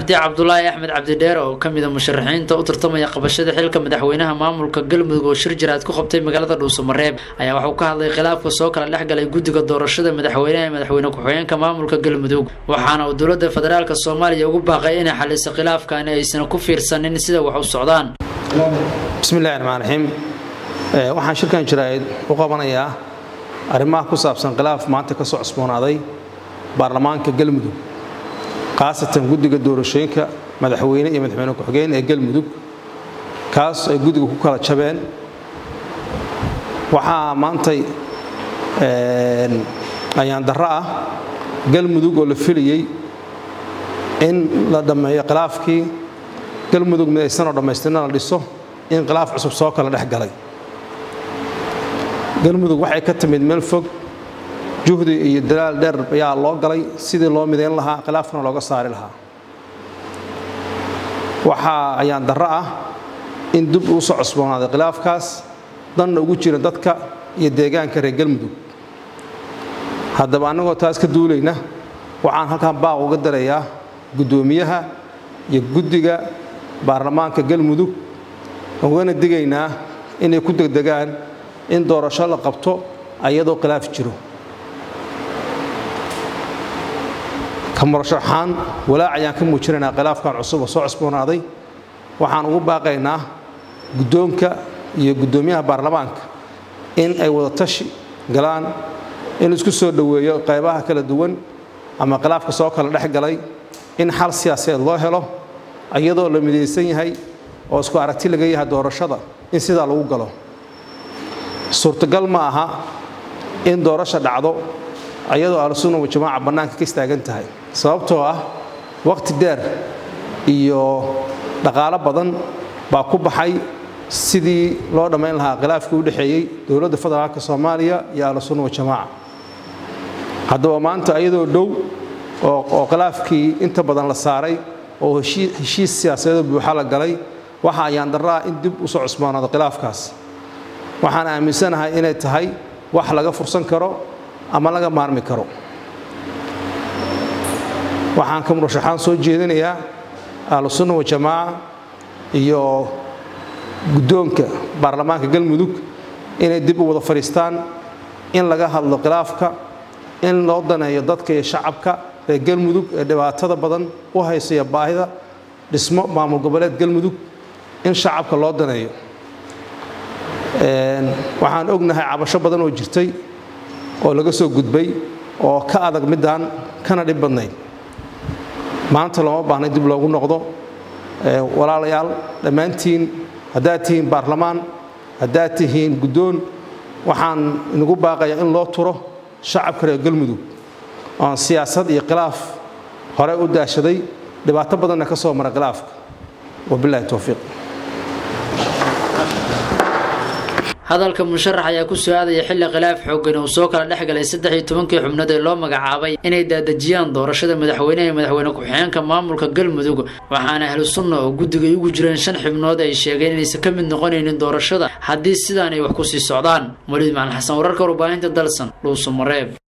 cabdi cabdulaahi axmed cabdidheer oo kamid a musharaxiinta u tartamaya qabashada xilka madaxweynaha maamulka galmudug oo shir jiraad ku qabtay magaalada dhuusamareeb ayaa waxuu ka hadlay khilaafka soo kala dhex galay guddiga doorashada madaxweynaha ee madaxweyne ku-xigeenka maamulka galmudug waxaana uu dowlada federaalk soomaaliya ugu baaqay inay xaliso khilaafkaani aysan ku fiirsanin sida wax u socdaan bismillahi raxmaan raxiim waxaan shirkan jiraa'id u qabanayaa arrimaha ku saabsan khilaaf maanta ka soo cusboonaaday baarlamaanka galmudug khaasatan guddiga doorashooyinka madaxweyne iyo madaxweyne ku-xigeen ee galmudug kaas ay guddiga ku kala jabeen waxaa maantay ayaan darro ah galmudug oo la filayey in la dhammeeyo khilaafkii galmudug midaysanoo dhammaystirna la dhiso in khilaaf cusub soo kala dhex galay galmudug waxay ka timid meel fog juhdi iyo dalaal dheer ayaa loo galay sidii loo midayn lahaa khilaafkana looga saari lahaa waxaa ayaan darro ah in dib uu soo cusboonaaday khilaafkaas danna ugu jira dadka iyo deegaanka reer galmudug haddaba annagoo taas ka duulayna waxaan halkan baaq uga darayaa guddoomiyaha iyo guddiga baarlamaanka galmudug ugana digaynaa inay ku degdegaan in doorasho la qabto ayadoo khilaaf jiro ka murashaxaan walaac ayaan ka muujinaynaa khilaafkan cusub oo soo cusboonaaday waxaan ugu baaqaynaa guddoonka iyo guddoomiyaha baarlamaanka in ay wada tashi galaan in isku soo dhoweeyo qaybaha kala duwan ama khilaafka soo kala dhex galay in xal siyaasadeed loo helo iyadoo la midaysan yahay oo isku aragti laga yahay doorashada in sidaa lagu galo suurtagal ma aha in doorasha dhacdo ayadoo ahlusunna wajamaaca bannaanka ka istaagan tahay sababtoo ah wakhti dheer iyo dhaqaalo badan baa ku baxay sidii loo dhammayn lahaa khilaafkii u dhexeeyey dowladda federaalka soomaaliya iyo ahlusunna wajamaaca haddaba maanta ayadoo dhow oo khilaafkii inta badan la saaray oo heshiis siyaasadeed buuxa la galay waxa ayaan darraa in dib u soo cusboonaado khilaafkaas waxaan aaminsanahay inay tahay wax laga fursan karo ama laga maarmi karo waxaan ka murashaxaan soo jeedinayaa ahlusunna wajamaaca iyo guddoonka baarlamaanka galmudug inay dib u wada fadhiistaan in laga hadlo khilaafka in loo daneeyo dadka iyo shacabka reer galmudug ee dhibaatada badan u haysaya baahida dhismo maamul goboleed galmudug in shacabka loo daneeyo waxaan ognahay cabasho badan oo jirtay oo laga soo gudbay oo ka adag midaan kana dhib badnayd maanta looma baahnay dib loogu noqdo walaalayaal dhammaantiin haddaad tihiin baarlamaan haddaad tihiin guddoon waxaan inagu baaqayaa in loo turo shacabka reer galmudug oon siyaasad iyo khilaaf hore u daashaday dhibaato badanna ka soo mara khilaafka wabilahi towfiiq hadalka musharax ayaa ku soo aadaya xilli khilaaf xoogan uu soo kala dhex galay saddex iyo tobankii xubnood ee loo magacaabay inay daadejiyaan doorashada madaxweyneha iyo madaxweyne ku-xigeenka maamulka galmudug waxaana ahlu sunna oo guddigay ugu jireen shan xubnood ay sheegeen inaysan ka mid noqonaynin doorashada haddii sidaan ay wax ku sii socdaan waliid macalin xasan wararka warbaahinta dalsan dhuusamareeb